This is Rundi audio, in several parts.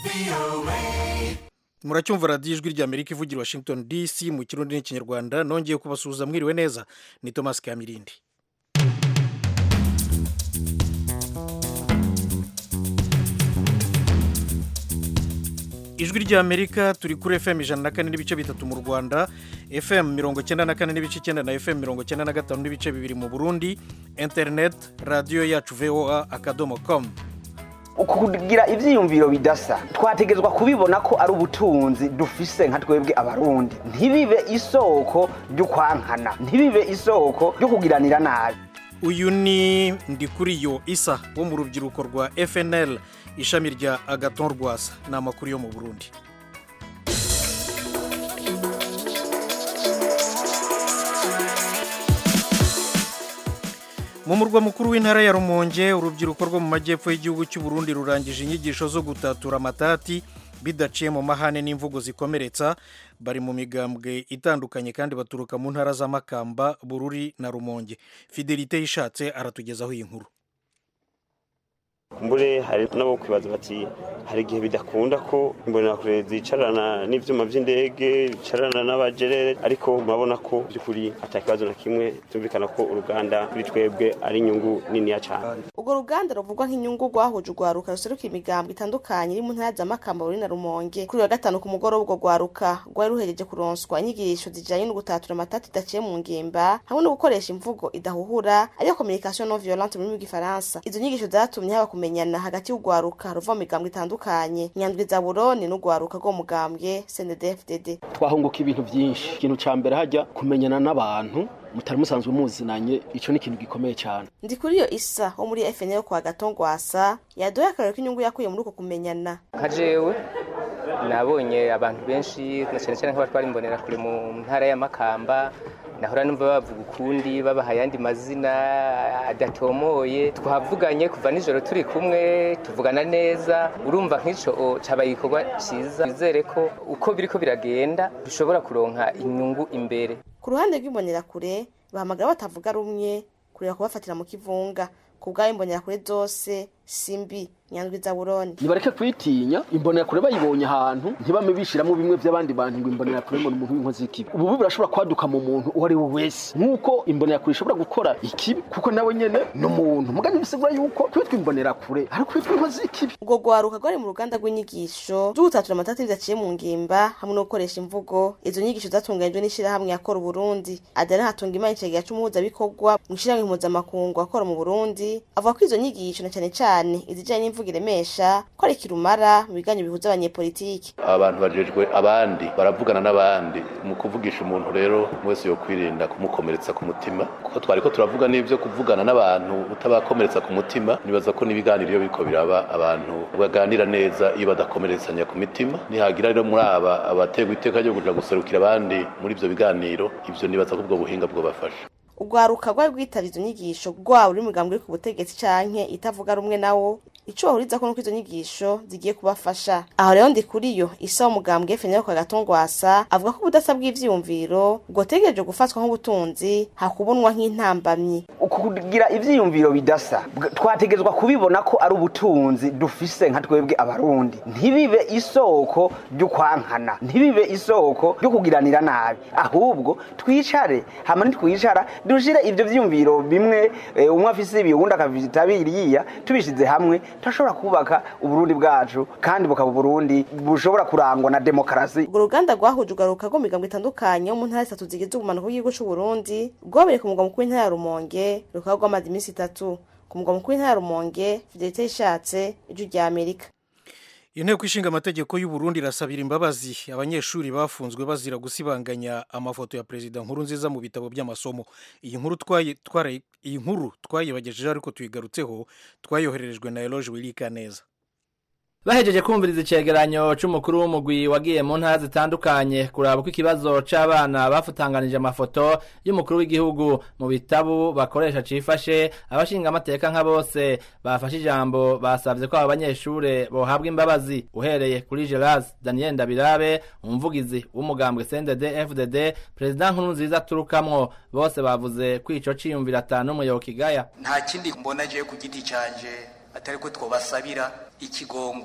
muracyumva radiyo ijwi rya amerika ivugira washington dc mu kirundi n'ikinyarwanda nongeye kubasuhuza mwiriwe neza ni thomas kamirindi ijwi rya amerika turi kuri fm ijana na kane n'ibice bitatu mu rwanda fm mirongo icyenda na kane n'ibice icyenda na fm mirongo icyenda na gatanu n'ibice bibiri mu burundi internet radiyo yacu voa akadomo com kugira ibyiyumviro bidasa twategetswe kubibona ko ari ubutunzi dufise nka twebwe abarundi ntibibe isoko ry'ukwankana ntibibe isoko ryo kugiranira nabi uyu ni ndikuriyo isa wo mu rubyiruko rwa fnl ishami rya agaton rwasa ni amakuru yo mu burundi mu murwa mukuru w'intara ya rumonge urubyiruko rwo mu majyepfo y'igihugu cy'u Burundi rurangije inyigisho zo gutatura amatati bidaciye mu mahane n'imvugo zikomeretsa bari mu migambwe itandukanye kandi baturuka mu ntara z'amakamba bururi na rumonge fidelite yishatse aratugezaho iyi nkuru mbure hari nabo kwibaza bati hari igihe bidakunda ko imbonerakure zicarana n'ivyuma vy'indege zicarana n'abajerere ariko murabona ko by'ukuri ata kibazo na kimwe tumvikana ko uruganda kuri twebwe ari inyungu niniya cane urwo ruganda ruvugwa nk'inyungu rwahuje urwaruka ruseruka imigambwe itandukanye iri mu ntara z'amakamba ruri na rumonge kuri wa gatanu ku mugoroba urwo rwaruka rwari ruhereje kuronswa inyigisho zijanye no gutatura amatati idaciye mu ngimba hamwe no gukoresha imvugo idahuhura ariyo communication non violente mu rurimi rw'igifaransa izo nyigisho zatumye haba kumenyana hagati y'urwaruka ruva mu migambwe itandukanye nyandwi za buroni n'urwaruka rwo mugambwe cndfdd twahunguka ibintu byinshi ikintu ca mbere hajya kumenyana n'abantu mutari musanzwe muzinanye ico ni ikintu gikomeye cyane ndi kuri iyo isa wo muri fnl kwa gatongwasa yadoye akarero k'inyungu yakuye muri uko kumenyana nka jewe nabonye abantu benshi na cyane cyane nk'abatwara imbonera kure mu ntara y'amakamba nahora numva bavuga ukundi babaha ayandi mazina adatomoye twavuganye kuva nijoro turi kumwe tuvugana neza urumva nk'ico cabaye igikorwa ciza bizere ko uko biriko biragenda dushobora kuronka inyungu imbere ku ruhande rw'imbonerakure bahamagara batavuga rumwe kureba kubafatira mu kivunga ku bw'aho imbonerakure zose simbi nyandwi za buroni nibareke kwitinya imbonerakure bayibonye ahantu ntibame bishiramwo bimwe by'abandi bantu ngo imbonerakure ngo ni umuntu w'inkozi y'ikibi ubu birashobora kwaduka mu muntu uwo ari we wese nk'uko imbonerakure ishobora gukora ikibi kuko nawe nyene ni umuntu mugani bisigura yuko kwitwa imbonerakure ari kwitwa inkozi y'ikibi ubwo rwaruka rwari mu ruganda rw'inyigisho zo gutatura amatati bidaciye mu ngimba hamwe no gukoresha imvugo izo nyigisho zatunganijwe n'ishirahamwe yakora uburundi adana hatunga imana icegera c'umuhuzabikorwa mu ishirahamwe mpuzamakungu akora mu burundi avuga ko izo nyigisho na cane cane izijanye n'imvugo iremesha ko ari kirumara mu biganiro bihuza abanyepolitiki abantu bajejwe abandi baravugana n'abandi mu kuvugisha umuntu rero wese yo kwirinda kumukomeretsa ku mutima kuko twari ko turavuga n'ibyo kuvugana n'abantu utabakomeretsa ku mutima nibaza ko n'ibiganiro iyo biriko biraba abantu baganira neza iyo badakomeretsanya ku mitima nihagira rero muri aba abategwa iteka ryo kuja guserukira abandi muri ivyo biganiro ivyo nibaza ko ubwo buhinga bwobafasha urwaruka rwari rwitavye izo nyigisho rwaba uri mugambwe uri ku butegetsi canke itavuga rumwe nawo ico bahurizako nuko izo nyigisho zigiye kubafasha aho rero ndi kuri yo isa w'umugambwe fenero kwa gatongwasa avuga ko ubudasa bw'ivyiyumviro bwotegereje gufatwa nk'ubutunzi hakubonwa nk'intambamyi kugira ibyiyumviro bidasa twategetswe kubibona ko ari ubutunzi dufise nka twebwe abarundi ntibibe isoko ry'ukwankana ntibibe isoko ryo kugiranira nabi ahubwo twicare hama nitwicara dushire ivyo vyiyumviro bimwe eh, umwe afise ibi uwundi akavitabiriya tubishize hamwe turashobora kubaka uburundi bwacu kandi bukaba uburundi bushobora kurangwa na demokarasi urwo ruganda rwahuje ugaruka rwo mu migambo itandukanye yo mu ntara zitatu zigize ubumanuko bw'igihugu c'uburundi rwabereye ku mugwa mukuru w'intara ya rumonge rukaba rwamaze iminsi itatu ku mugwa mukuru w'intara ya rumonge fidelite yishatse ijwi rya amerika inteko ishinga amategeko y'u Burundi irasabira imbabazi abanyeshuri bafunzwe bazira gusibanganya amafoto ya perezida nkuru nziza mu bitabo by'amasomo iyi nkuru twayi twarayi iyi nkuru twayibagejeje ariko tuyigarutseho twayohererejwe na Eloge Wilika neza bahejeje kumviriza icegeranyo c'umukuru w'umugwi wagiye mu ntara zitandukanye kuraba uko ikibazo c'abana bafutanganije amafoto y'umukuru w'igihugu mu bitabu bakoresha cifashe abashinga amateka nka bose bafashe ijambo basavye ko abo banyeshure bohabwa imbabazi uhereye kuri Gerard Daniel Ndabirabe umuvugizi w'umugambwe CNDD FDD perezida nkuru nziza turukamwo bose bavuze ko ico ciyumvira atanu umuyoboka igaya nta kindi mbona je ku giti canje atari ko twobasabira ikigongwe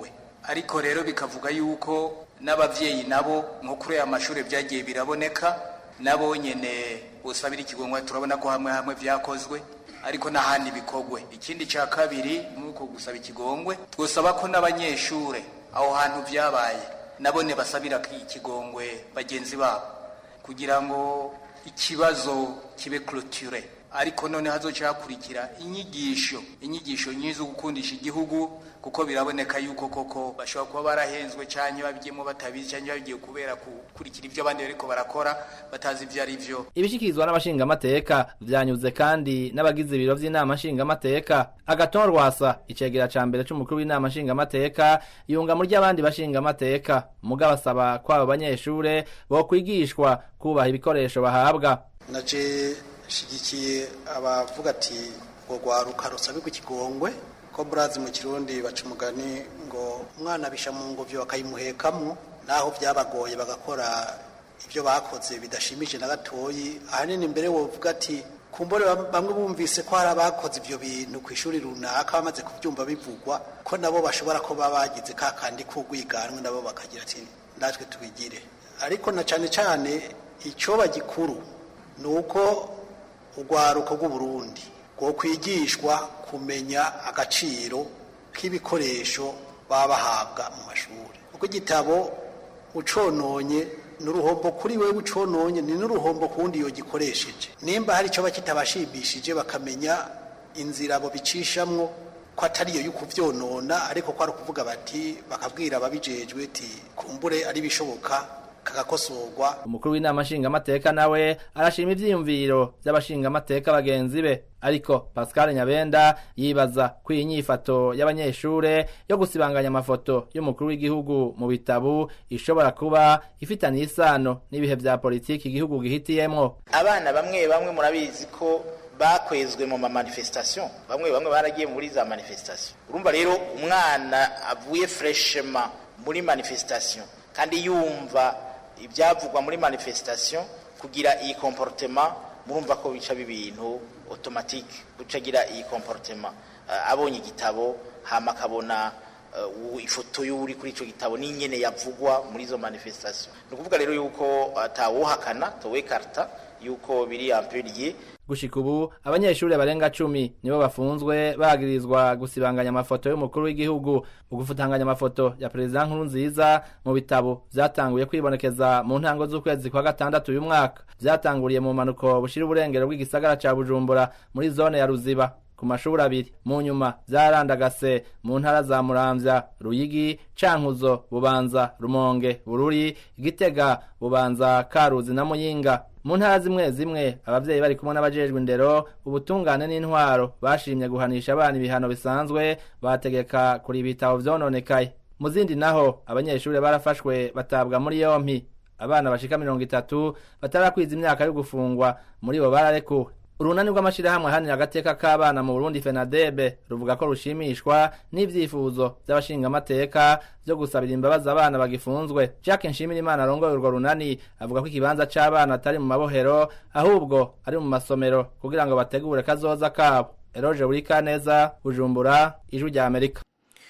ariko rero bikavuga yuko n'abavyeyi nabo nko kuri aya mashuri byagiye biraboneka nabo nyene busabira ikigongwe turabona ko hamwe hamwe vyakozwe ariko n'ahandi bikogwe ikindi ca kabiri nuko gusaba ikigongwe twosaba ko n'abanyeshure aho hantu vyabaye nabone basabira ikigongwe bagenzi babo kugira ngo ikibazo kibe clôture ariko none hazoca hakurikira inyigisho inyigisho nyizo gukundisha igihugu kuko biraboneka yuko koko bashobora kuba barahenzwe cyane babigiyemo batabizi cyane babigiye kubera gukurikira ibyo abandi bariko barakora batazi ibyo ari byo ibishikirizwa n'abashingamateka vyanyuze kandi n'abagize ibiro vy'inama nshingamateka agaton rwasa icegera ca mbere c'umukuru w'inama nshingamateka yunga muri ry'abandi bashingamateka mugabo asaba ko abo banyeshure bokwigishwa kubaha ibikoresho bahabwa naje shigikiye abavuga ati ngo rwaruka rusabirwa ikigongwe ko burazi mu kirundi baca umugani ngo umwana bisha mu ngobyo bakayimuhekamwo naho byabagoye bagakora ibyo bakoze bidashimije na gatoyi ahanini mbere wovuga ati kumbore bamwe bumvise ko hari abakoze ibyo bintu ku ishuri runaka bamaze kubyumva bivugwa ko nabo bashobora kuba bagize ka kandi k'urwiganwe nabo bakagira ati natwe tubigire ariko na cyane cyane icyoba gikuru ni uko urwaruko rw'uburundi rwo kwigishwa kumenya agaciro k'ibikoresho baba bahabwa mu mashuri kuko igitabo ucononye ni uruhombo kuri we ucononye ni n'uruhombo ku wundi yogikoresheje nimba hari icyo kitabashimishije bakamenya inzira abo bicishamwo ko atari iyo y'ukubyonona ariko ko ari ukuvuga bati bakabwira ababijejwe ati kumbure ari bishoboka kagakosorwa umukuru w'inama nshingamateka nawe arashima ivyiyumviro vy'abashingamateka bagenzi be ariko pascal nyabenda yibaza ko iyi nyifato y'abanyeshure yo gusibanganya amafoto y'umukuru w'igihugu mu bitabu ishobora kuba ifitaniye isano n'ibihe vya politiki igihugu gihitiyemwo abana bamwe bamwe murabizi ko bakwezwe mu mamanifestation bamwe bamwe baragiye muri za manifestation urumva rero umwana avuye freshema muri manifestation kandi yumva ibyavugwa muri manifestation kugira iyi comportement murumva ko bica bibintu automatique gucagira iyi comportement uh, abonye igitabo hama akabona uh, ifoto y'uri kuri ico gitabo n'inyene yavugwa muri izo manifestation ni ukuvuga rero yuko atawuhakana uh, towekarta yuko biri ampuriye gushika ubu abanyeshuri barenga cumi nibo bafunzwe bagirizwa gusibanganya amafoto y'umukuru w'igihugu ugufutanganya amafoto ya perezida nkuru nziza mu bitabo vyatanguye kwibonekeza mu ntango z'ukwezi kwa gatandatu uyu mwaka vyatanguriye mu mpanuko bushira uburengero bw'igisagara ca bujumbura muri zone ya ruziba ku mashuri abiri mu nyuma vyarandagase mu ntara za muramvya ruyigi cankuzo bubanza rumonge bururi gitega bubanza karuzi na muyinga mu ntara zimwe zimwe abavyeyi bari kumwe n'abajejwe indero ubutungane n'intwaro bashimye guhanisha abana ibihano bisanzwe bategeka kuri ibitabo vyononekaye mu zindi naho abanyeshuri barafashwe batabwa muri yompi abana bashika mirongo itatu batarakwiza imyaka yo gufungwa muri bo bararekuwe urunani rw'amashirahamwe ahanira agateka k'abana mu burundi fenadebe ruvuga ko rushimishwa n'ivyifuzo vy'abashingamateka vyo gusabira imbabazi abana bagifunzwe jacques nshimirimana arongoye urwo runani avuga ko ikibanza c'abana atari mu mabohero ahubwo ari mu masomero kugira ngo bategure kazoza kabo eroje burikaneza bujumbura ijwi rya amerika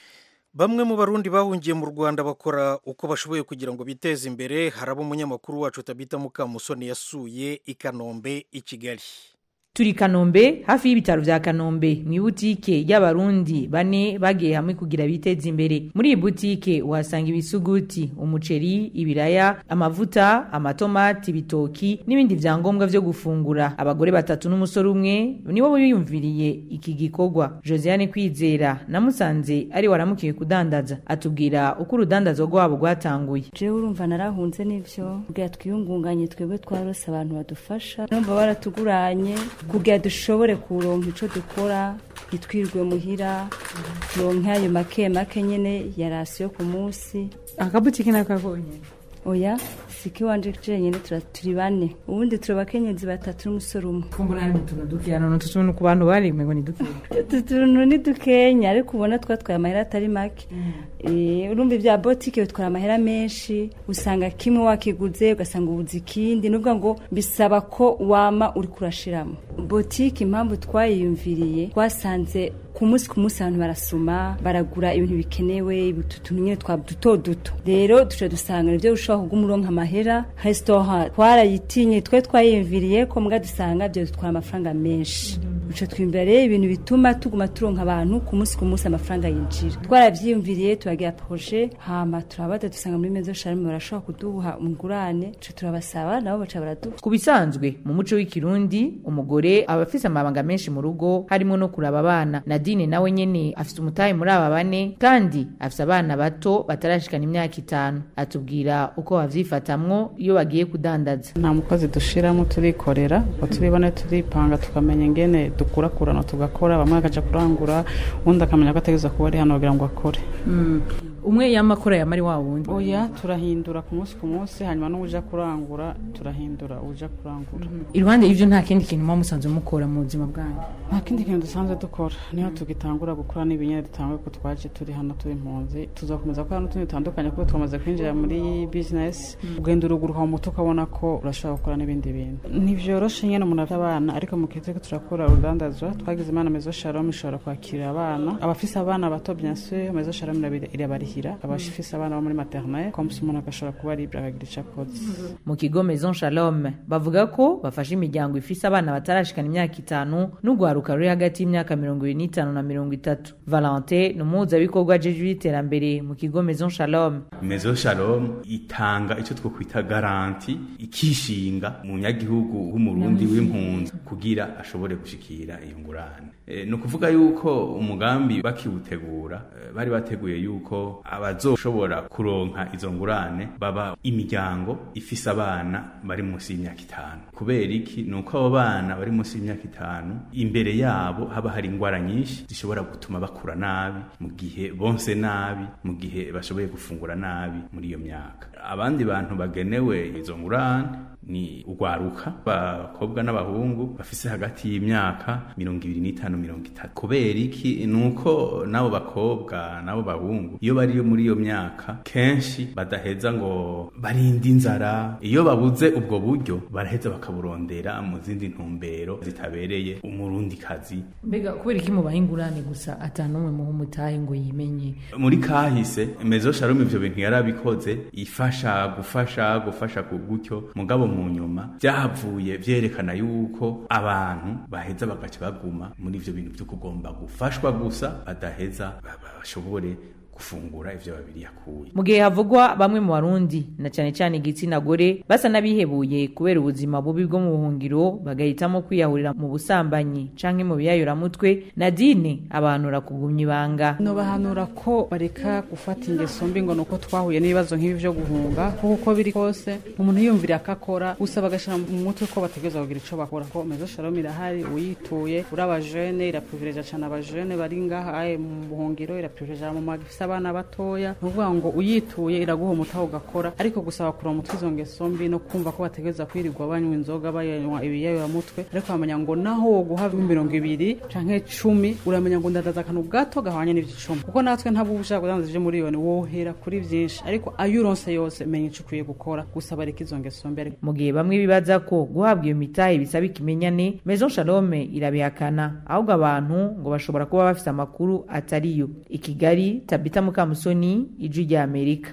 bamwe mu barundi bahungiye mu rwanda bakora uko bashoboye kugira ngo biteze imbere haraba umunyamakuru wacu tabita mukamusoni yasuye i kanombe i kigali turi kanombe hafi y'ibitaro vya kanombe mu ibutike y'abarundi bane bagiye hamwe kugira biteze imbere muri iyi butike uhasanga ibisuguti umuceri ibiraya amavuta amatomati ibitoki n'ibindi vyangombwa vyo gufungura abagore batatu n'umusore umwe nibo biyumviriye iki gikorwa josiane kwizera namusanze ari waramukiye kudandaza atubwira uko urudandazo rwabo rwatanguye jewe urumva narahunze n'ivyo kugira twiyungunganye twebwe twarose abantu badufasha numva baratuguranye kugira dushobore kuronka ico dukora ntitwirwe muhira turonke ayo make make nyene ya rasiyo ku munsi akabutike nakabonye oya siki wanje jenyene turi bane ubundi turi abakenyezi batatu n'umusore umwe kumbura hari utuntu dukeya none utu tuntu ku bantu bari ngo ni dukeya utu tuntu ni dukenya ariko ubona twatwaye amahera atari make urumva ibya botike bitwara amahera menshi usanga kimwe wakiguze ugasanga ubuze ikindi nuvuga ngo bisaba ko wama uri kurashiramo botike impamvu twayiyumviriye twasanze ku munsi ku munsi abantu barasoma baragura ibintu bikenewe utuntu nyine twa duto duto rero duce dusanga nibyo ushobora kuguma uronka amahera resitora twarayitinye twe twayiyumviriye ko mbwa dusanga byo dutwara amafaranga menshi duce twimbira rero ibintu bituma tuguma turonka abantu ku munsi ku munsi amafaranga yinjira twarabyiyumviriye turagira proje hama turabada dusanga muri mezo sharme barashobora kuduha umugurane duce turabasaba nabo baca baraduha ku bisanzwe mu muco w'ikirundi umugore aba afise amabanga menshi mu rugo harimo no kuraba abana nadine nawe nyene afise umutahe muri aba bane kandi afise abana bato batarashikana imyaka itanu atubwira uko bavyifatamwo iyo bagiye kudandaza nta mukozi dushiramo turikorera ngo turibone turipanga tukamenya ingene dukurakurana tugakora bamwe bakaja kurangura uwundi akamenya ko ategereza kuba ari hano kugira ngo akore umwe yamakora yamari wa wundi oya turahindura ku munsi ku munsi hanyuma n'uja kurangura turahindura uja kurangura iruhande y'ivyo nta kindi kintu muba musanzwe mukora mu buzima bwanyu nta kindi kintu dusanzwe dukora niyo tugitangura gukora n'ibinyene dutanguye ko twaje turi hano turi impunzi tuzakomeza gukora n'utundi dutandukanye kuko twamaze kwinjira muri business ugenda uruguruka mu mutwe ukabona ko urashobora gukora n'ibindi bintu ntivyoroshe nyene umuntu afite abana ariko mu gihe turiko turakora urudandazwa twagize imana mezo shalom ishobora kwakira abana abafise abana bato bien sûr mezo shalom irabarihira abafise abana bo muri maternelle comme si umuntu agashobora kuba libre akagira ico akoze mu kigo maison shalom bavuga ko bafasha imiryango ifise abana batarashikana imyaka itanu n'urwaruka ruri hagati y'imyaka mirongo ibiri n'itanu na mirongo itatu valente ni umuhuzabikorwa ajejwe iterambere mu kigo maison shalom maison shalom itanga icyo twokwita garanti ikishinga umunyagihugu w'umurundi w'impunzi kugira ashobore gushikira iyo ngurane e, ni ukuvuga yuko umugambi bakiwutegura e, bari bateguye yuko abazoshobora kuronka izo ngurane baba imiryango ifise abana bari munsi y'imyaka itanu kubera iki ni uko abo bana bari munsi y'imyaka itanu imbere yabo haba hari ingwara nyinshi zishobora gutuma bakura nabi mu gihe bonse nabi mu gihe bashoboye gufungura nabi muri iyo myaka abandi bantu bagenewe izo ngurane ni urwaruka abakobwa n'abahungu bafise hagati y'imyaka mirongo ibiri n'itanu mirongo itatu kubera iki ni uko n'abo bakobwa n'abo bahungu iyo bari muri iyo myaka kenshi badaheza ngo barinde inzara iyo babuze ubwo buryo baraheza bakaburondera mu zindi ntumbero zitabereye umurundi kazi mbega kubera iki mubaha ingurane gusa atanumwe muha umutahe ngo yimenye muri kahise mezo sharom ivyo bintu yarabikoze ifasha gufasha gufasha ku gutyo mugabo mu nyuma byahavuye vyerekana yuko abantu baheza bagaca baguma muri ivyo bintu vyo kugomba gufashwa gusa badaheza bashobore gufungura ivyo babiri yakuye mu gihe havugwa bamwe mu barundi na cyane cyane igitsina gore basa n'abihebuye kubera ubuzima bubi bwo mu buhungiro bagahitamo kwiyahurira mu busambanyi canke mu biyayuramutwe nadine abanura kugumya ibanga nobahanura ko bareka gufata ingeso mbi ngo nuko twahuye n'ibibazo nk'ibi vyo guhunga kuko uko biri kose umuntu yiyumvira akakora gusa bagashira mu mutwe ko bategereza kugira ico bakora ko mezo shalom irahari uyituye uri abajene iraprivileja cane abajene bari ngaha mu buhungiro iraprivileja mu magifisa abana batoya ni ukuvuga ngo uyituye iraguha umutaho ugakora ariko gusaba kureba umutwe izo ngeso mbi no kumva ko bategereza kwirirwa banywa inzoga bayanywa ibiyayuramutwe ariko bamenya ngo naho woguha mirongo ibiri canke cumi uramenya ngo ndadaza akantu gato gahwanye n'ivy'icumi kuko natwe ntabwo uba ushaka kudandaza ivyo miliyoni wohera kuri vyinshi ariko ayo uronse yose menya ico ukwiye gukora gusa bareka izo ngeso mbi mu gihe bamwe bibaza ko guhabwa iyo mitahe bisaba ikimenyane maison shalome irabihakana ahubwo abantu ngo bashobora kuba bafise amakuru atariyo i kigali tabita mukamusoni ijwi rya amerika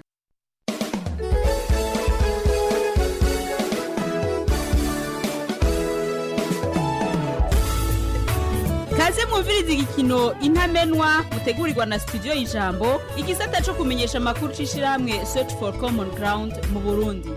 kaze mwumviriza igikino intamenwa mutegurirwa na studio y'ijambo igisata co kumenyesha amakuru c'ishirahamwe search for common ground mu burundi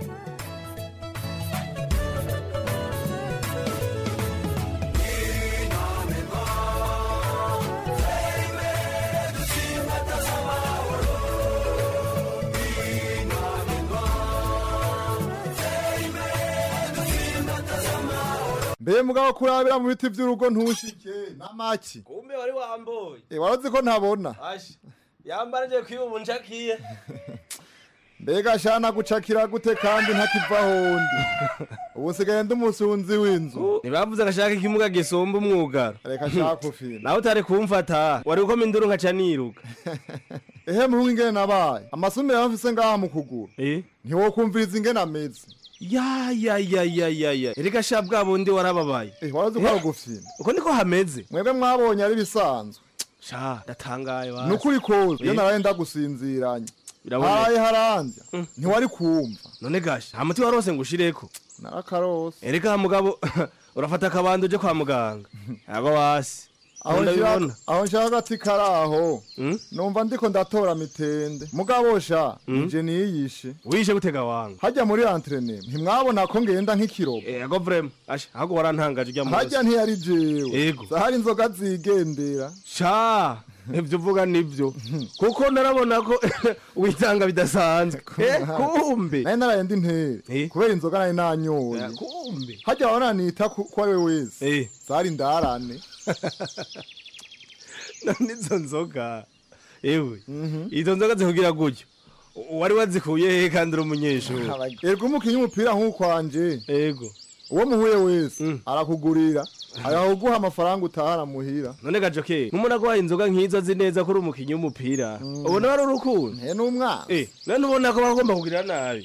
mbe mugabo kurabira mu biti vy'urugo ntushike n'amaki kumbe wari wamboye eh warozi ko ntabona ashi yambara nje kwiba ubu ncakiye mbega shana gucakira gute kandi ntakiva hondi ubu nsigaye ndi umusunzi w'inzu ntibavuze agashaka ikimuga gisumba umwugaro reka shaka ufina nawe utari kumfata wari gukoma induru nkaca niruka ehe muhungu ingene nabaye amasumire yamfise ngaha mu kuguru ntiwokumviriza ingene ameze ya ya ya ya ya ya erega sha bwa bundi warababaye eh warazi ko ari ugufyina uko niko hameze mwebwe mwabonye ari bisanzwe sha ndatangaye basi nukuri koze iyo Eh. naraye ndagusinziranye Biraboneka. haraye harandya ntiwari kumva none gasha nta muti warose ngo ushireko narakarose erega mugabo urafata akabando uje kwa muganga ntabwo wasi aho ndabibona nshaka- aho nshaka ati karaho numva ndiko ndatora mitende mugabo sha Mm. nje niyishe wishe gutega wanga hajya muri entraînement ntimwabona ko ngenda nk'ikirobo ego vrema asha ahubwo warantangaje ujya hajya ntiyari jewe Ego. zahari inzoga zigendera sha ibyo uvuga nibyo kuko narabona ko witanga bidasanzwe Eh, kumbe nari naraye ndi ntere kubera inzoga nari nanyoye kumbe hajya wananita ku ko ari we wese zari ndarane none izo nzoga ewe izo nzoga zikugira gutyo wari wazikuye he kandi uri umunyeshuri erega umukinnyi w'umupira nk'ukwanje ego uwo muhuye wese arakugurira arakuguha amafaranga utahana muhira none gajoke nk'umuntu agwaye inzoga nk'izo azi neza ko uri umukinnyi w'umupira ubona wari urukundo nte n'umwana eh none ubona ko bagomba kugirira nabi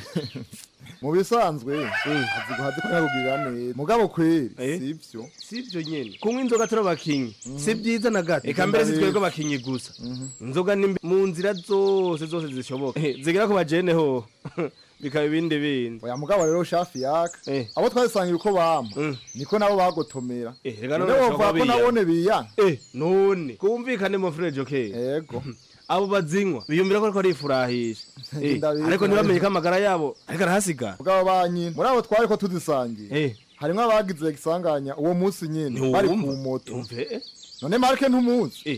mu bisanzwe azi guhaza ko yakugirira neza mugabo kweri sivyo sivyo nyene kunywa inzoga turi abakinyi si byiza na gato eka mbere si twebwe abakinyi gusa inzoga ni mbi mu nzira zose zose zishoboka Eh, zigera ku bajene ho bikaba ibindi bindi oya mugabo rero shafi yaka abo twasangira uko bama niko nabo bagotomera reka none none bashobora wovuga ko kuba nabone biya Eh, none kumvikane mu frere joke yego abo bazinywa biyumvira ko ariko arifurahisha Eh, Ndabizi. ariko ntibamenye ko amagara yabo ariko arahasigara mugabo banyine muri abo twari ko tuzisangiye harimwo abagize igisanganya uwo munsi nyene bari ku Ntiwumva? moto Umve, eh. none marke ntumuzi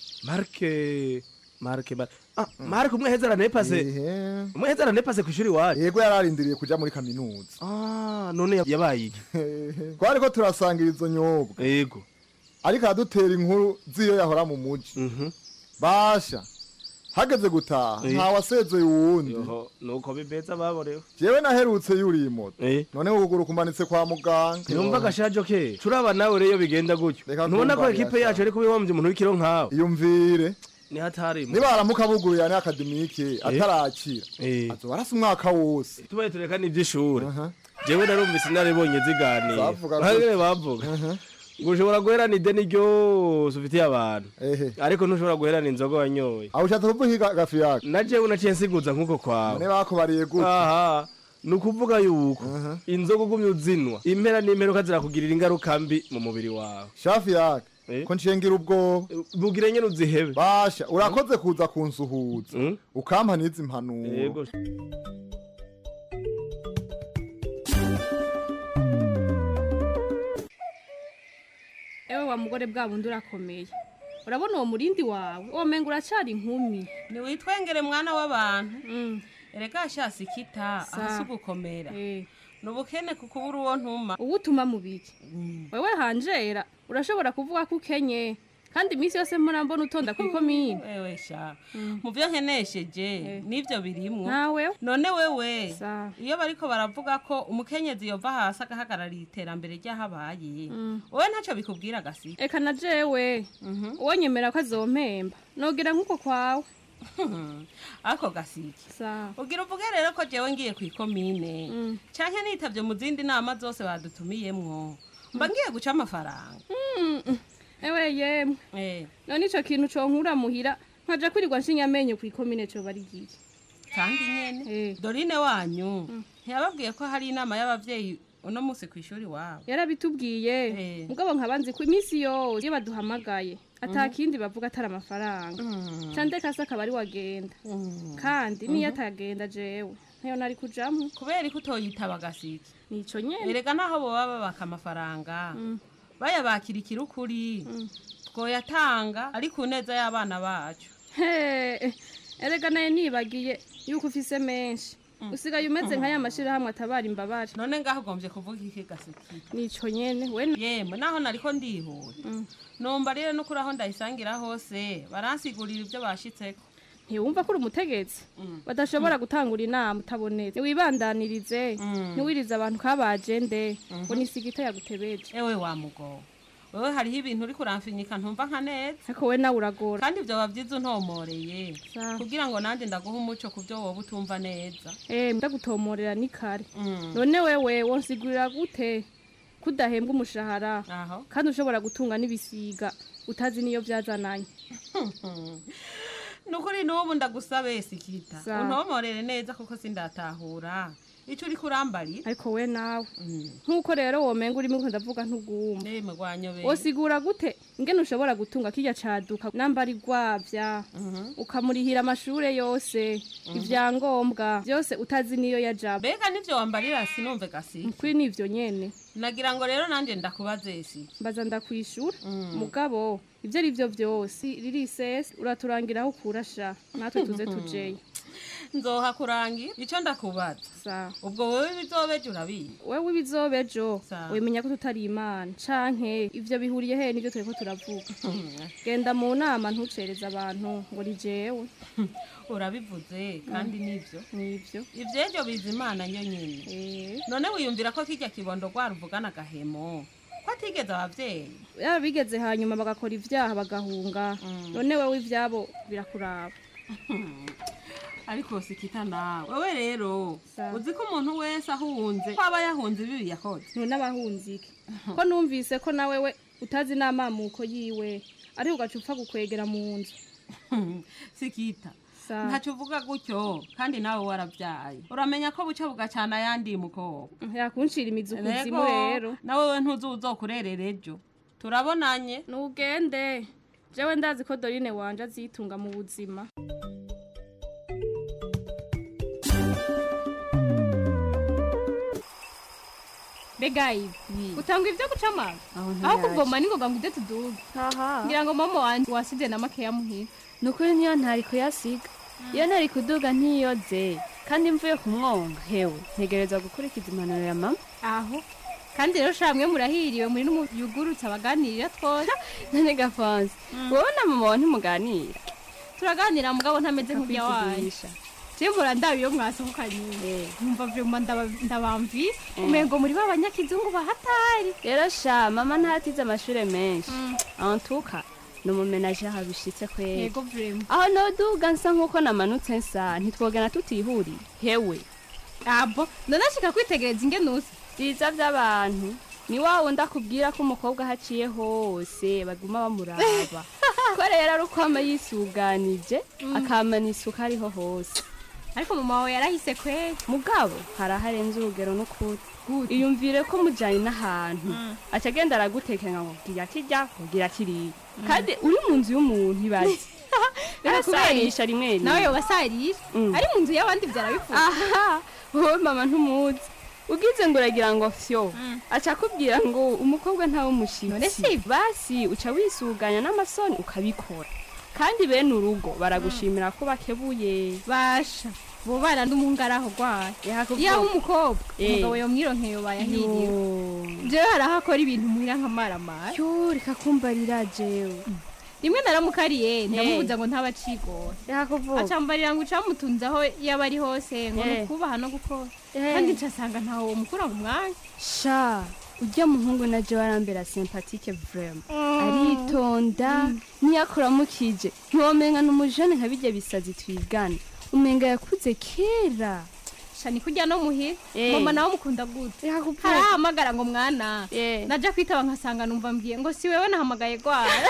marke marke Mar- ah marke umwe heza aranepase umwe heza aranepase ku ishuri wacu yego yararindiriye kuja muri kaminuza ah none yab- yabaye iki twari ko turasangira izo nyobwa yego ariko aradutera inkuru z'iyo yahora mu muji basha hageze gutaha Eh. nta wasezeye uwundi Yoho, nuko bibeza baborewe jewe naherutse yuriye moto none ukuguru kumanitse kwa muganga Numva gashajo ke turaba nawe rero iyo bigenda gutyo ntubona ko kumva ekipe birasha. yacu ariko bihombye umuntu w'ikiro nkawe iyumvire ni hatari nibaramuka bugurira ni akademike atarakira azoba arasa umwaka wose tubaye tureka n'iby'ishuri jewe narumvise naribonye ziganira Bavuga bahagere gutya. bavuga ngo ushobora guherana ideni ryose ufitiye abantu ariko ntushobora guherana inzoga wanyoye aho ushatse kuvuga iki ga- gafi yaka na jewe naciye nsiguza nk'uko kwawe none bakubariye gute aha ni ukuvuga yuko inzoga ugumye uzinwa impera n'imperuka zirakugirira ingaruka mbi mu mubiri wawe shafi yaka ko nshengira ubwoba bugire nyene uzihebe basha urakoze kuza kunsuhuza ukampa n'izi mpanuro Yego. ewe wa mugore bwa bundi urakomeye urabona uwo murindi wawe uwo menga uracari inkumi ntiwitwengere mwana w'abantu erega shasi kita Sa. ahasi ugukomera ni ubukene ku kubura uwo ntuma uwo utuma mu biki wewe hanjera urashobora kuvuga ko ukenye kandi iminsi yose mpora mbona utonda ku ikomine wewe sha mu byo nkenesheje n'ibyo birimwo nawe none wewe iyo bariko baravuga ko umukenyezi yova hasi agahagararira iterambere ry'ahabaye wowe ntacyo bikubwira gasi eka na jewe uwo nyemera ko azompemba nogira nk'uko kwawe ako gasiki ugira uvuge rero ko jewe ngiye ku ikomine canke nitavye mu zindi nama zose badutumiyemwo mba ngiye guca amafaranga ewe yemwe none ico kintu conkura muhira nkaja kwirirwa nshinya amenyo ku ikomine coba ari giye kandi nyene dorine wanyu ntiyababwiye ko hari inama y'abavyeyi uno munsi ku ishuri wabo yarabitubwiye mugabo nkaba nzi ko iminsi yose iyo baduhamagaye ata kindi bavuga atari amafaranga candeka se akaba ari wagenda kandi niyo atagenda jewe ntayo nari kujamwo kubera ko utoyitaba gasiki nico nyene erega naho boba babaka amafaranga bayabakira ikirukuri twoyatanga ari ku neza y'abana bacu he erega naye nibagiye yuko ufise menshi usigaye umeze nka ya mashirahamwe atabara imbabare none ngaho ugombye kuvuga iki gasiki nico nyene we yemwe naho nariko ndihura numva rero no kuri aho ndayisangira hose baransigurira ibyo bashitseko ntiwumva ko uri umutegetsi badashobora gutangura inama utabonetse ntiwibandanirize ntiwirize abantu kabajende ngo nisigita yagutebeje ewe wa mugo wewe hariho ibintu uri kuramfinyika ntumva nka neza ariko we nawe uragora kandi ibyo babyiza untomoreye kugira ngo nanjye ndaguhe umuco ku byo wowe utumva neza eh ndagutomorera ni kare none wewe wonsigurira gute kudahembwa umushahara kandi ushobora gutunga n'ibisiga utazi niyo byazananye nukuri n'ubu ndagusabe sikita Sa. untomorere neza kuko sindatahura icyo uri kurambarira ariko we nawe nk'uko rero womenga urimo ndavuga ntugumva ndeme rwanyobeye wosigura gute ingene ushobora gutunga kirya caduka nambari rwavya ukamurihira amashure yose ivyangombwa byose utazi niyo yajaba mbega nivyo wambarira sinumve gasi kuri nivyo nyene nagira ngo rero nanjye ndakubaze si mbaza ndakwishura mugabo ivyo ari vyo vyose riri sesi uraturangira aho ukura sha natwe tuze tujeyo nzoha kurangira icyo ndakubaza ubwo wowe bizobeje urabizi wewe ibizobejo Sa. wimenya ko tutari imana canke ivyo bihuriye he nivyo turiko turavuga genda mu nama ntucereze abantu ngo ni jewe urabivuze kandi nivyo nivyo ivyejo biza imana yo nyene none wiyumvira ko kirya kibondo rwaruvugana agahemo ko atigeze abavyeyi yaba bigeze hanyuma bagakora ivyaha bagahunga none wewe ivyabo birakuraba ariko sikita nawe wewe rero uzi ko umuntu wese ahunze ko aba yahunze ibibi yakoze none abahunze iki ko numvise ko nawe we utazi n'amamuko yiwe ariko ugaca upfa gukwegera mu nzu sikita Sa. ntacyo uvuga gutyo kandi nawe warabyaye uramenya ko buca bugacana ayandi mukobwa yakunshira imizi ukuzimu Ego, rero nawe we ntuzi uzokurerera ejo turabonanye nugende jewe ndazi ko dorine wanje azitunga mu buzima mbega ibi utanga ibyo guca amazi aho ntiyaje. kuvoma ningoga ngo ujye tuduge ngira ngo mama wanje wasibye na makeya muhira ni ukuri niyo ntari kuyasiga iyo ntari kuduga ntiyoze kandi mvuye ku mwonga hewe ntegereza gukurikiza impanuro ya mama aho kandi rero shamwe murahiriwe muri n'umuyugurutse abaganirira twose none gafonse wowe na mama wawe ntimuganira turaganira mugabo ntameze nk'urya wanyu Akakwivugisha. Simbura ndabi iyo mwasohokanye numva vyuma ndaba- ndabamvise Eh. umengo muri ba banyakizungu bahatari rero sha mama ntatize amashure menshi antuka ni umumenaje habishitse kwera yego vrema aho noduga nsa nk'uko namanutse nsa ntitwogana tutihuriye hewe abo ndonashika kwitegereza ingene usa vyiza vy'abantu ni wa wundi akubwira ko umukobwa aho aciye hose baguma bamuraba ko rero ari uko ama yisuganije akamana isuka ariho hose ariko mama wawe yarahise kwera mugabo hari aharenze urugero n'ukuri iyumvire ko mujanye n'ahantu aca agenda aragutekera ngo gira kirya kugira kiriya kandi uri mu nzu y'umuntu ibaze arasarisha rimwe rimwe nawe yobasarisha ari mu nzu y'abandi vyarabifuza aha wowe mama ntumuzi ugize ngo uragira ngo fyo aca akubwira ngo umukobwa ntawe umushitsi basi uca wisuganya n'amasoni ukabikora kandi bene urugo baragushimira ko bakebuye basha bo bana n'umuhungu ari aho rwaye iyo aho umukobwa umugabo yomwironkeye bayahiriwe jewe hari aho akora ibintu muhira nk'amaramara yo reka kumbarira jewe rimwe naramukariye ndamubuza ngo ntaba acigora yakuvuga acambarira ngo ucamutunze aho yaba ari hose ngo ni Eh. ukubaha no gukora Eh. kandi ncasanga ntawe womukura mu mwanya sha ujya muhungu na jewe arambera sympathique vraiment Mm. aritonda niyakuramukije ntiwomenga n'umujene nka bijya bisazi twigana umenga yakuze kera shani kujya no muhira Eh. mama nawe mukunda gute harahamagara ngo mwana naja kwitaba nkasanga numva mbwiye ngo si wewe nahamagaye gwara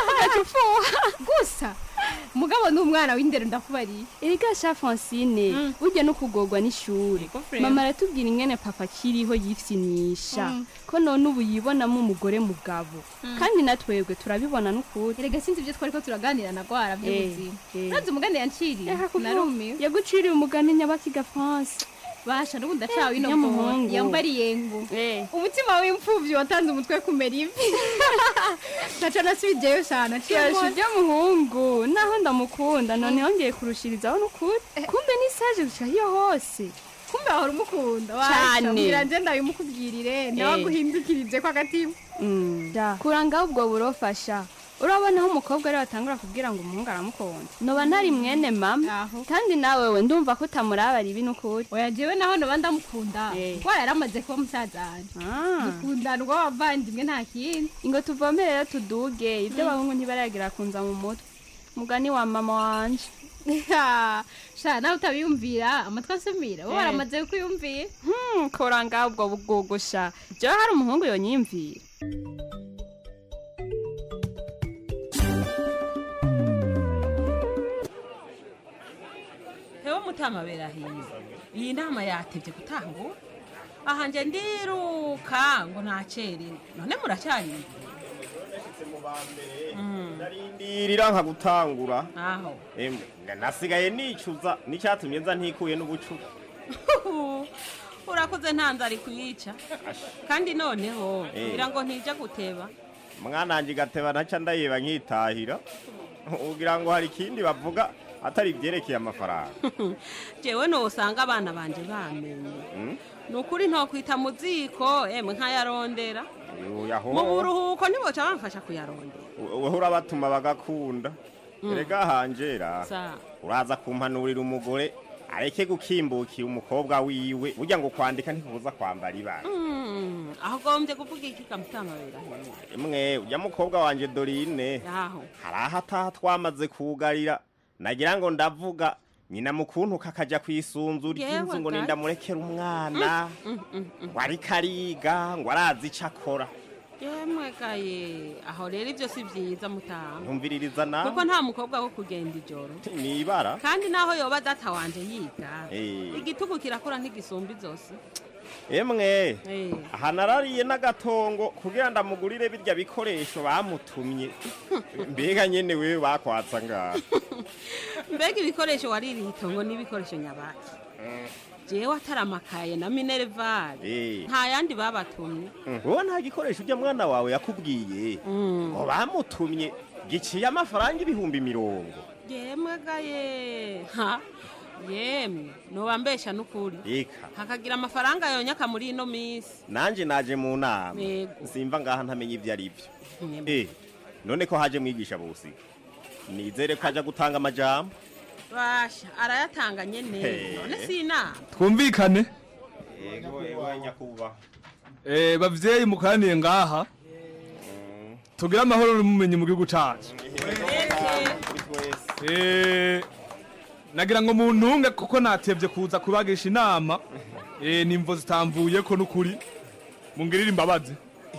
gusa mugabo ni umwana w'indero ndakubariye erega sha francine burya no kugorwa n'ishuri frere. mama aratubwira ingene papa akiriho yifyinisha Mm. ko none ubu yibonamo umugore mugabo Mm. kandi natwebwe turabibona n'ukuri erega sinzi ibyo twariko turaganira na gwara by'ubuzima Eh, eh. ntazi umugani yanciriye Reka kuvuga. narumiwe yaguciriye umugani nyabakiga france basha n'ubu ndacawe ino Nyamuhungu. phone yambariye ngo umutima w'imfuvyi watanze umutwe kumera ivi naco nasubijeyo shana Yasha ujya muhungu naho ndamukunda none yongeye kurushirizaho n'ukuri kumbe n'isaje gushika hiyo hose kumbe wahora umukunda Cane. mbwira nje ndabimukubwirire nawe Eh. aguhindukirije ko agatima Mm, da kurangaho ubwo burofasha urabona aho umukobwa ari watangura kubwira ngo umuhungu aramukunda noba ntari mwene mama kandi nawe we ndumva ko utamurabara ibi n'ukuri oya jewe naho noba ndamukunda kuko yaramaze kuba musaza wanje dukundana urwo wavandimwe nta kindi ingo tuvomere rero tuduge ibyo abahungu ntibaragira kunza mu mutwe mugani wa mama wanje sha nawe utabiyumvira amatwi asumira wowe Eh. waramaze kuyumvira Hmm, kora ngaho ubwo bugugusha jewe hari umuhungu yonyiyumvira hewe mutama berahiye iyi nama yatevye gutangura aha nje ndiruka ngo nacerewe none muracyari ndarindira nka gutangura aho Emwe, na- nasigaye nicuza n'icyatumye nza ntikuye n'ubucuku urakoze nta nzara kuyica kandi noneho Eh. kugira ngo ntijya guteba mwananje gateba ntaca ndayeba nkitahira ugira ngo hari ikindi bavuga atari ibyerekeye amafaranga jewe nosanga abana banje bamenye Mm? ni ukuri ntokwita mu ziko emwe nkayarondera Oya, ho. mu buruhuko ntiboca bamfasha kuyarondera wowe urabatuma bagakunda Mm. erega hanjera Sa. uraza kumpanurira umugore areke gukimbukira umukobwa wiwe burya ngo kwandika ntikubuza kwambara ibara Mm, aho gombye kuvuga iki kamutama berahiye imwe ujya mukobwa wanje dorine aho hari aho ataha twamaze kugarira nagira ngo ndavuga nyina mukuntu kakajya ku isunzu ry'inzu Yewe ngo ga. nindamurekere umwana Mm, mm, mm. ngo ariko ariga ngo arazi icyo akora yemwe gaye aho rero ibyo si byiza mutama ntumviririza kuko nawe nta mukobwa wo kugenda ijoro ni ibara kandi naho yoba data wanje yiga Eh. igitugu kirakura ntigisumba izosi emwe Eh. aha narariye n'agatongo kugira ndamugurire birya bikoresho bamutumye mbega nyene wewe bakwatsa ngaho mbega ibikoresho waririye itongo n'ibikoresho nyabaki jewe ataramakaye na minervari Eh. nta yandi babatumye wowe nta gikoresho ujya mwana wawe yakubwiye ngo bamutumye giciye amafaranga ibihumbi mirongo yemwe gaye ha yemwe nobambesha n'ukuri eka hakagira amafaranga yonyaka muri ino minsi nanje naje mu nama Yego. simva ngaha ntamenya ibyo ari byo Nyemwe. eh none ko haje mwigisha bose nizere ko ajya gutanga amajambo basha arayatanga nyene He. none si inama twumvikane yego yego nyakubahwa Eh, bavyeyi mukaraniye ngaha tugire amahoro n'umumenyi mu gihugu cacu Eh, nagira ngo muntunge kuko natevye kuza kubagisha inama Eh, nimvo zitamvuyeko n'ukuri mungirire imbabazi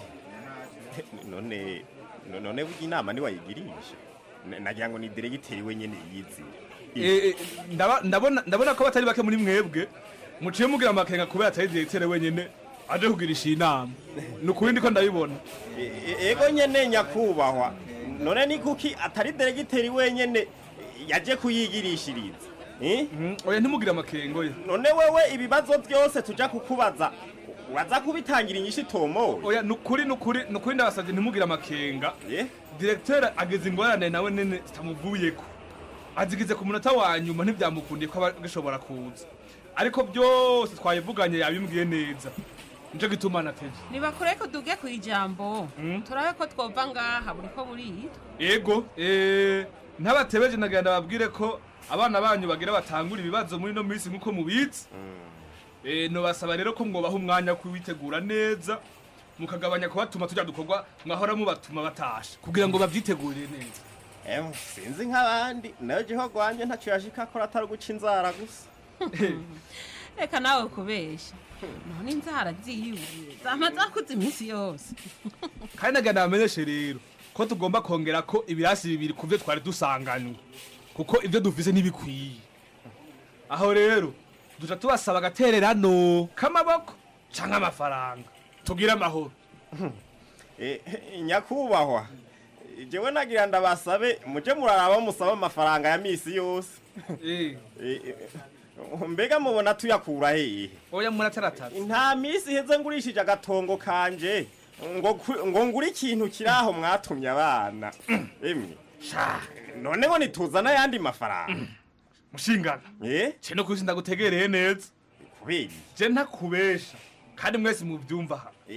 none no- none burya inama niwayigirisha N- nagira ngo ni diregiteri wenyene yizira Eh, eh, ndaba- ndabona ndabona ko batari bake muri mwebwe muciye mugira amakenga kubera atari diregiteri wenyene aje kugirisha inama ni ukuri ndiko ndabibona E- e- ego nyene nyakubahwa none ni kuki atari diregiteri wenyene yaje kuyigirishiriza Eh? oya ntimugire amakengo ye none wewe ibibazo byose tuja kukubaza uraza kubitangira inyishu itomoye oya nukuri nukuri nukuri ndabasavye ntimugire amakenga diregiteri ageze ingorane nawe nene zitamuvuyeko azigize ku munota wa nyuma ntivyamukundiye ko aba gishobora kuza ariko byose twabivuganye yabimbwiye neza nico gituma nateje nibakure ko duge ku ijambo turabe ko twova ngaha buri ko burira ego eh, ntabatebeje nagira ndababwire ko abana banyu bagira batangura ibibazo muri no minsi nk'uko mubizi Eh, nobasaba rero ko mwobaha umwanya wo kuwitegura neza mukagabanya kubatuma tujya dukorwa mwahora mubatuma batasha kugira ngo bavyitegurire neza Ewe, sinzi nk'abandi nayo jeho gwanje ntaco yashika akora atari guca inzara gusa reka nawe kubesha none inzara ziwe zama zakuze iminsi yose kandi nagira ndabamenyeshe rero ko tugomba kongera ko ibirasi bibiri ku byo twari dusanganywe kuko ibyo dufise ntibikwiye aho rero duca tubasaba agatererano k'amaboko canke amafaranga tugire amahoro Eh, eh, nyakubahwa jewe nagira ndabasabe muje muraraba musaba amafaranga ya misi yose Eh. Eh, eh, mbega mubona tuyakura hehe oya murataratara nta misi iheze ngurishije agatongo kanje ngo ku- ngo ngure ikintu kiri aho mwatumye abana emwe sha none ngo nituzana ayandi mafaranga mushingana eh ce no kuzi ndagutegereye neza kubera je ntakubesha kandi mwese muvyumva aha eh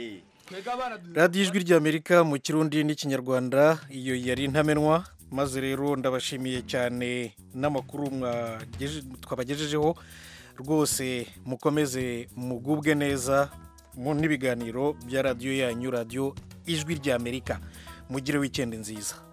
twega abana radiyo ijwi ry'amerika mu kirundi n'ikinyarwanda iyo yari intamenwa maze rero ndabashimiye cyane n'amakuru mwageje- twabagejejeho rwose mukomeze mugubwe neza mu n'ibiganiro bya radiyo yanyu radiyo ijwi ry'amerika mugire wikendi nziza